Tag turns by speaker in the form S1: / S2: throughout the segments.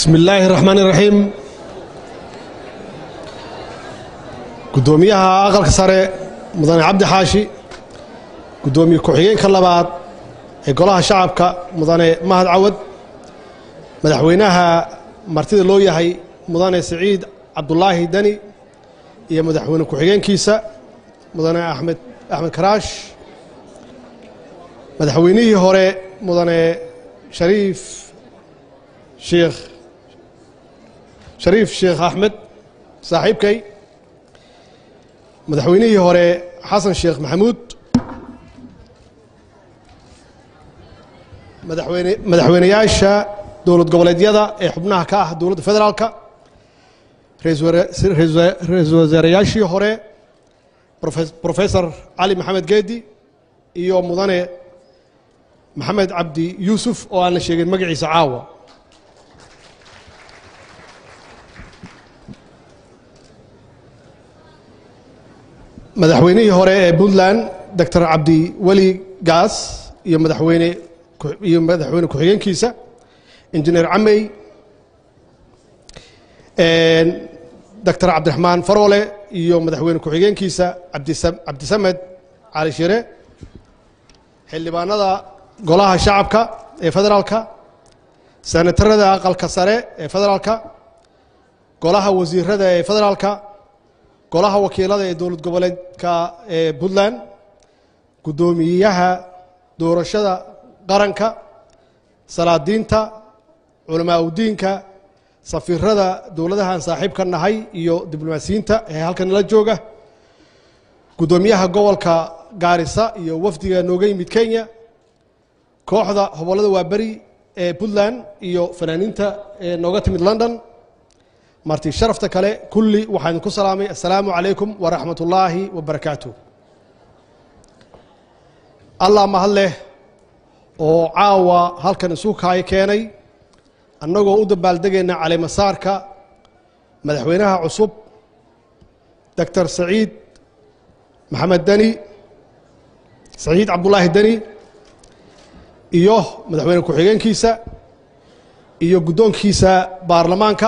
S1: bismi illaahi raxmaan iraxiim guddoomiyaha aqalka sare mudane cabdi xaashi guddoomiye ku-xigeenka labaad ee golaha shacabka mudane mahad cawad madaxweynaha martida loo yahay mudane siciid cabdulaahi deni iyo madaxweyne ku-xigeenkiisa mudane axmed axmed karaash madaxweynihii hore mudane shariif sheekh shariif sheekh axmed saaxiibkay madaxweynihii hore xasan sheekh maxamuud madaxweyne madaxweyneyaasha dowlad goboleedyada ee xubnaha ka ah dowladda federaalka ra-iisul wasaarayaashii hore profesor cali maxamed geedi iyo mudane maxamed cabdi yuusuf oo aan la sheegin magaciisa caawa madaxweynihii hore ee puntland doctor cabdi weli gaas iyo madaxweyne iyo madaxweyne ku-xigeenkiisa injineer camey doctor cabdiraxmaan faroole iyo madaxweyne ku-xigeenkiisa cabdisamed cali shire xildhibaanada golaha shacabka ee federaalka senatarada aqalka sare ee federaalka golaha wasiirada ee federaalka golaha wakiilada ee dowlad goboleedka ee puntland guddoomiyaha doorashada qaranka salaadiinta culamaa udiinka safiirada dowladahan saaxiibka nahay iyo diblomaasiyiinta ee halkan nala jooga guddoomiyaha gobolka gaarisa iyo wafdiga nooga yimid kenya kooxda hobollada waaberi ee puntland iyo fanaaniinta ee nooga timid london marti sharafta kale kulli waxaan idinku salaamay assalaamu calaykum waraxmat ullaahi wabarakaatu allah mahad leh oo caawa halkan isu kaay keenay annagoo u dabaaldegayna caleemasaarka madaxweynaha cusub doctor saciid maxamed deni saciid cabdulaahi deni iyo madaxweyne ku-xigeenkiisa iyo guddoonkiisa baarlamaanka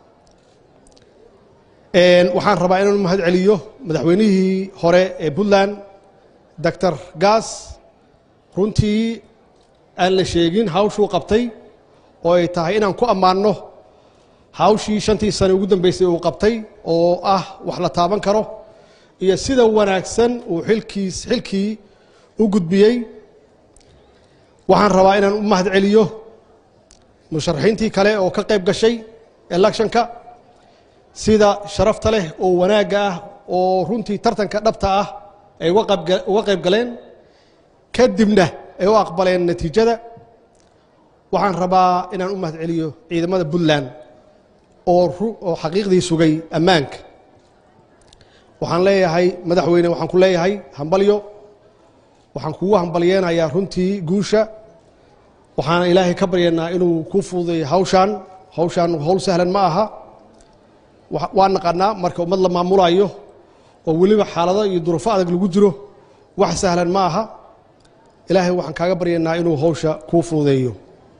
S1: waxaan rabaa inaan mahad celiyo madaxweynihii hore ee puntland doctor gaas runtii aan la sheegin hawshuu qabtay oo ay tahay inaan ku ammaanno hawshii shantii sane ugu dambeysay uu qabtay oo ah wax la taaban karo iyo sida wanaagsan uu xilkiis xilkii u gudbiyey waxaan rabaa inaan u mahad celiyo musharaxiintii kale oo ka qayb gashay electionka sida sharafta leh oo wanaagga ah oo runtii tartanka dhabta ah ay uga qayb galeen kadibna ay u aqbaleen natiijada waxaan rabaa inaan u mahad celiyo ciidamada puntland oo oo xaqiiqdii sugay ammaanka waxaan leeyahay madaxweyne waxaan ku leeyahay hambalyo waxaan kugu hambalyeenayaa runtii guusha waxaana ilaahay ka baryaynaa inuu ku fududeeyo hawshaan hawshaan howl sahlan ma aha waa naqanaa marka ummad la maamulayo oo weliba xaalado iyo duruufo adag lagu jiro wax sahlan ma aha ilaahay waxaan kaaga baryaynaa inuu hawsha kuu fududeeyo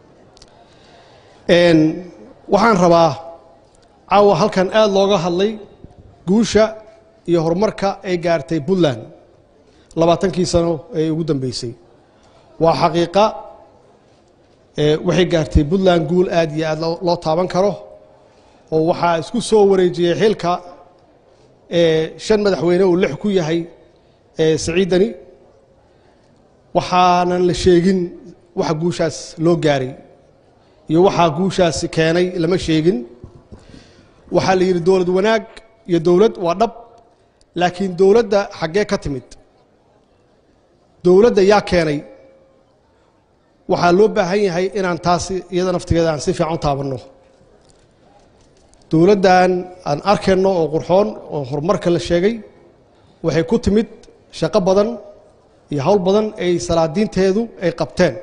S1: waxaan rabaa caawa halkan aada looga hadlay guusha iyo horumarka ay gaartay puntland labaatankii sano ee ugu dambeysay waa xaqiiqa waxay gaartay puntland guul aad iyo aad loo taaban karo oo waxaa isku soo wareejiyey xilka shan madaxweyne uu lix ku yahay saciidani waxaanan la sheegin waxa guushaas loo gaaray iyo waxaa guushaasi keenay lama sheegin waxaa la yidhi dowlad wanaag iyo dowlad waa dhab laakiin dowladda xaggee ka timid dowladda yaa keenay waxaa loo baahan yahay inaan taasi iyada naftigeeda aan si fiican u taabanno dowladdan aan arkayno oo qurxoon oo horumarka la sheegay waxay ku timid shaqo badan iyo howl badan ay salaadiinteedu ay qabteen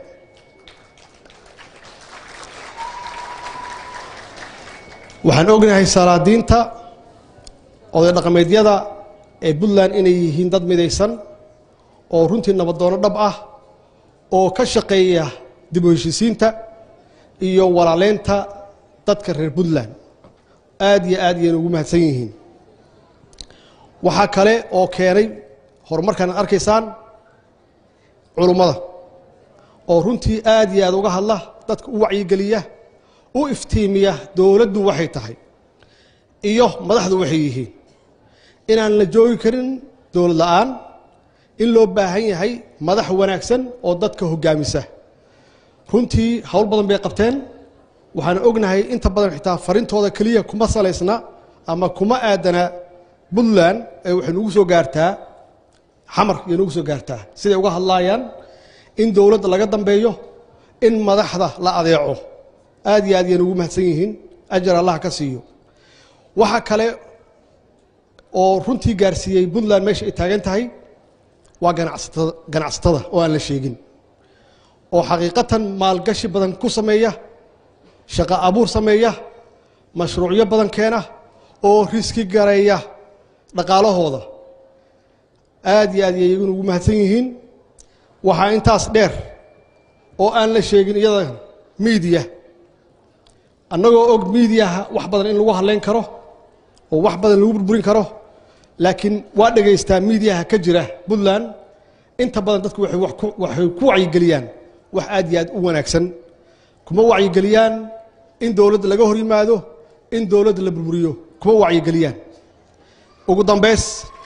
S1: waxaan ognahay salaadiinta oday dhaqameedyada ee puntland inay yihiin dad midaysan oo runtii nabadoono dhab ah oo ka shaqeeya dib u heshisiinta iyo walaaleynta dadka reer puntland aad iyo aad iyayna ugu mahadsan yihiin waxaa kale oo keenay horumarkan ad arkaysaan culummada oo runtii aad iyo aad uga hadla dadka u wacyigeliya u iftiimiya dowladdu waxay tahay iyo madaxdu waxay yihiin inaan la joogi karin dowlad la'aan in loo baahan yahay madax wanaagsan oo dadka hoggaamisa runtii howl badan bay qabteen waxaan ognahay inta badan xitaa farintooda keliya kuma salaysna ama kuma aadana puntland ee waxay nugu soo gaartaa xamar iyo nugu soo gaartaa siday uga hadlaayaan in dowladda laga dambeeyo in madaxda la adeeco aad iyo aad yayna ugu mahadsan yihiin ajar allah ka siiyo waxa kale oo runtii gaarsiiyey puntland meesha ay taagan tahay waa ganacsatada ganacsatada oo aan la sheegin oo xaqiiqatan maalgashi badan ku sameeya shaqo abuur sameeya mashruucyo badan keena oo riski gareeya dhaqaalahooda aad iyo aad yay iyaguna ugu mahadsan yihiin waxaa intaas dheer oo aan la sheegin iyada miidiya annagoo og miidiyaha wax badan in lagu hadlayn karo oo wax badan lagu burburin karo laakiin waa dhegaystaa miidiyaha ka jira puntland inta badan dadku waxay wax ku waxay ku wacyigeliyaan wax aad iyo aad u wanaagsan kuma wacyigeliyaan in dowladda laga hor yimaado in dowladda la burburiyo kuma wacyigeliyaan ugu dambays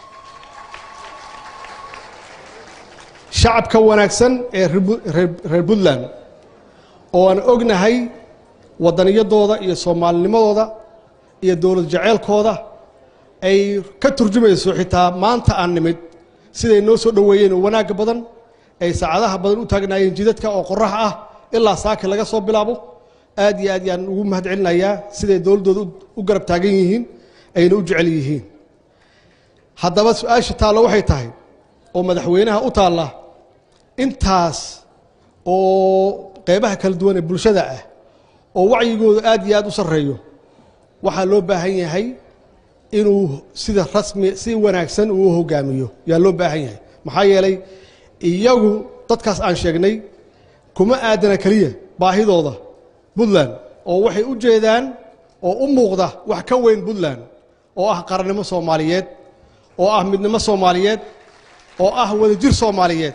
S1: shacabka wanaagsan ee reer puntland oo aan ognahay waddaniyadooda iyo soomaalinimadooda iyo dowlad jaceylkooda ay ka turjumayso xitaa maanta aan nimid siday noo soo dhoweeyeen oo wanaagga badan ay saacadaha badan u taagnaayeen jidadka oo qorax ah ilaa saaki laga soo bilaabo aad iyo aad yaan ugu mahad celinayaa siday dowladdooda u garab taagan yihiin ayna u jecel yihiin haddaba su-aasha taalla waxay tahay oo madaxweynaha u taalla intaas oo qeybaha kala duwan ee bulshada ah oo wacyigooda aad iyo aad u sarreeyo waxaa loo baahan yahay inuu sida rasmi si wanaagsan uu u hogaamiyo yaa loo baahan yahay maxaa yeelay iyagu dadkaas aan sheegnay kuma aadana keliya baahidooda puntland oo waxay u jeedaan oo u muuqda wax ka weyn puntland oo ah qarannimo soomaaliyeed oo ah midnimo soomaaliyeed oo ah wadajir soomaaliyeed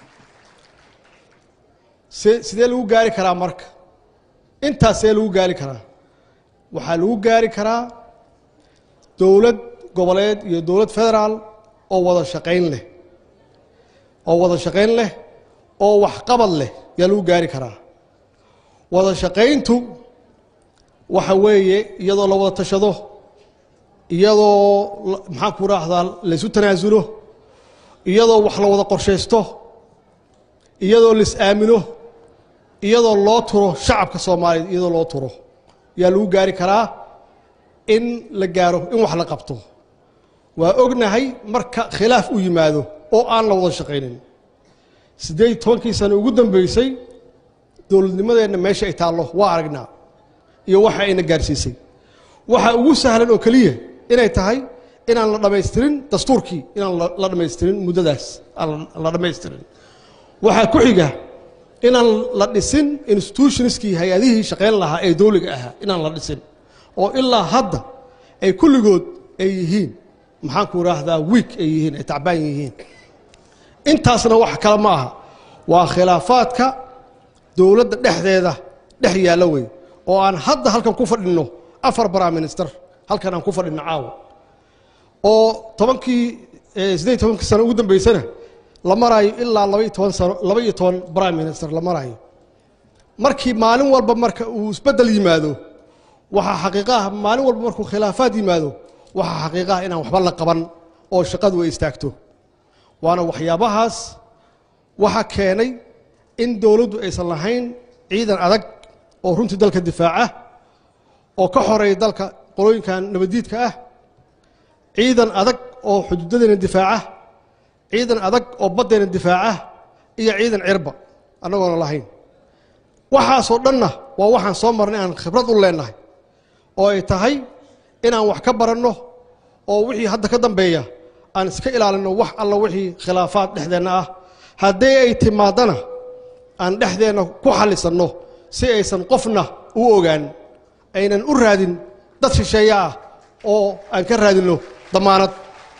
S1: se sidee lagu gaari karaa marka intaas see lagu gaari karaa waxaa lagu gaari karaa dowlad goboleed iyo dowlad federaal oo wada shaqayn leh oo wada shaqayn leh oo waxqabad leh yaa lagu gaari karaa wada shaqayntu waxa weeye iyadoo la wada tashado iyadoo maxaan ku raahdaa laysu tanaasulo iyadoo wax la wada qorshaysto iyadoo lais aamino iyadoo loo turo shacabka soomaaliyeed iyadoo loo turo yaa lagu gaari karaa in la gaaro in wax la qabto waa ognahay marka khilaaf u yimaado oo aan la wada shaqaynin siddeed iyo tobankii sano ugu dambeysay dowladnimadeenna meesha ay taallo waa aragnaa iyo waxa ayna gaarsiisay waxa ugu sahlan oo keliya inay tahay inaan la dhammaystirin dastuurkii inaan la dhammaystirin muddadaas aan la dhammaystirin waxaa ku xiga inaan la dhisin institutionskii hay-adihii shaqayn lahaa ee dowliga ahaa inaan la dhisin oo ilaa hadda ay kulligood ay yihiin maxaanku idhaahdaa wiik ay yihiin ay tacbaan yihiin intaasna wax kale ma aha waa khilaafaadka dowladda dhexdeeda dhex yaalla wey oo aan hadda halkan ku fadhinno afar prime minister halkan aan ku fadhinno caawa oo tobankii siddeed iyo tobankii sano ugu dambeysana la maraayo ilaa laba iyo toban sano laba iyo toban prime minister la maraayo markii maalin walba marka uu isbeddel yimaado waxaa xaqiiqaah maalin walba markuu khilaafaad yimaado waxaa xaqiiqaah inaan waxba la qaban oo shaqadu ay istaagto waana waxyaabahaas waxa keenay in dowladdu aysan lahayn ciidan adag oo runtii dalka difaaca oo ka xoreeya dalka qolooyinkan nabaddiidka ah ciidan adag oo xuduudadeena difaaca ciidan adag oo baddeena difaaca iyo ciidan cirba annagoona lahayn waxaasoo dhanna waa waxaan soo marnay aan khibrad u leennahay oo ay tahay inaan wax ka baranno oo wixii hadda ka dambeeya aan iska ilaalinno wax alla wixii khilaafaad dhexdeenna ah haddii ay timaadana aan dhexdeenna ku xallisanno si aysan qofna u ogaan aynan u raadin dad shisheeye ah oo aan ka raadinno damaanad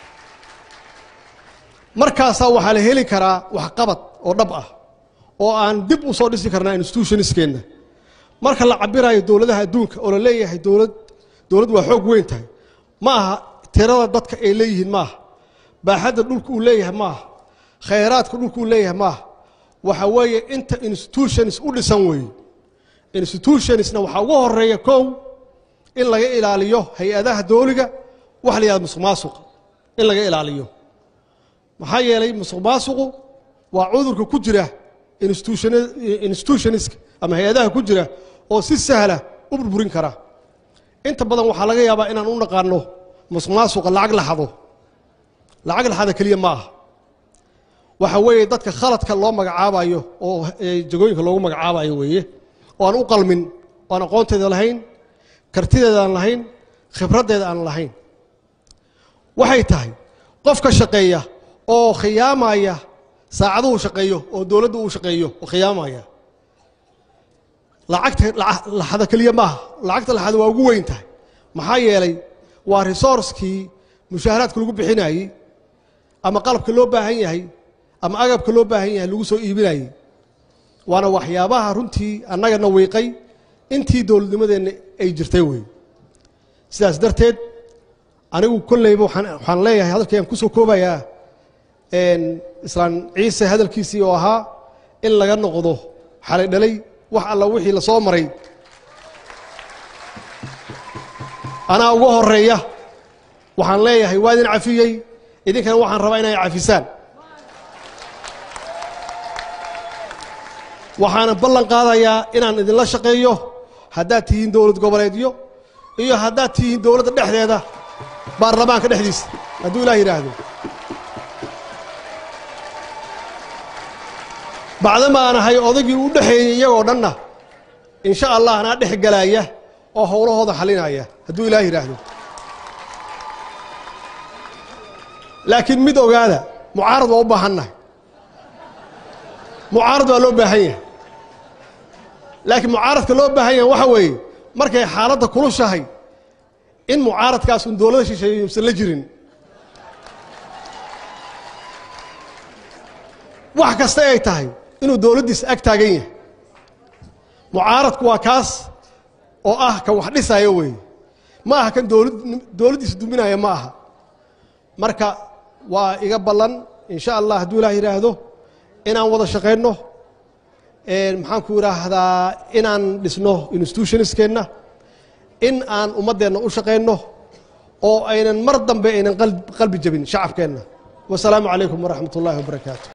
S1: markaasaa waxaa la heli karaa waxqabad oo dhab ah oo aan dib u soo dhisi karnaa institutionskeenna marka la cabirayo dowladaha adduunka oo la leeyahay dowlad dowlad waa xoog weyn tahay ma aha tirada dadka ay leeyihiin maaha baaxadda dhulka uu leeyahay maaha khayraadka dhulka uu leeyahay maaha waxa weeye inta institutions u dhisan weeye institutionsna waxaa ugu horeeya kow in laga ilaaliyo hay-adaha dooliga waxa la yihahda musuq maasuqa in laga ilaaliyo maxaa yeelay musuq maasuqu waa cudurka ku jira institutionska ama hay-adaha ku jira oo si sahla u burburin kara inta badan waxaa laga yaabaa inaan u naqaano musuq maasuqa lacag laxado lacag laxada keliya ma aha waxa weeye dadka khaladka loo magacaabayo oo jagooyinka loogu magacaabayo weeye oo aan u qalmin oo aan aqoonteeda lahayn kartideeda aan lahayn khibraddeeda aan lahayn waxay tahay qofka shaqeeya oo khiyaamaya saacaduhu shaqeeyo oo dowladda uu shaqeeyo oo khiyaamaya lacagta laxada keliya maaha lacagta laxada waa ugu weyn tahay maxaa yeelay waa resourcekii mushaaharaadka lagu bixinayey ama qalabka loo baahan yahay ama agabka loo baahan yahay lagu soo iibinayey waana waxyaabaha runtii annagana wiiqay intii dowladnimadeenna ay jirtay wey sidaas darteed anigu kolleyba waxaan leeyahay hadalkayaan kusoo koobayaa islaan ciise hadalkiisii oo ahaa in laga noqdo xalay dhalay wax alla wixii la soo maray anaa uga horeeya waxaan leeyahay waa idin cafiyey idinkana waxaan rabaa inay cafisaan waxaana ballan qaadayaa inaan idinla shaqeeyo haddaad tihiin dowlad goboleedyo iyo haddaad tihiin dowladda dhexdeeda baarlamaanka dhexdiisa hadduu ilaah yidhaahdo bacdama aan ahay odaygii u dhexeeyey iyagoo dhanna insha allah anaa dhex galaaya oo howlahooda xalinaya hadduu ilaah yidhaahdo laakiin mid ogaada mucaarad waa u baahannahay mucaarad waa loo baahan yahay laakiin mucaaradka loo baahan yahay waxa weeye markay xaaladda kulushahay in mucaaradkaas un dowladda shisheeye usan la jirin wax kasta ay tahay inuu dowladdiisa ag taagan yahay mucaaradku waa kaas oo ah kan wax dhisaayo weeye ma aha kan dowlad dowladdiisa duminaya ma aha marka waa iga ballan insha allah hadduu ilaah yidhaahdo inaan wada shaqayno maxaanku idhaahdaa inaan dhisno institutionskeenna in aan ummaddeenna u shaqayno oo aynan mar dambe aynan qalbi jabin shacabkeenna wasalaamu calaykum waraxmat ullahi wabarakaatu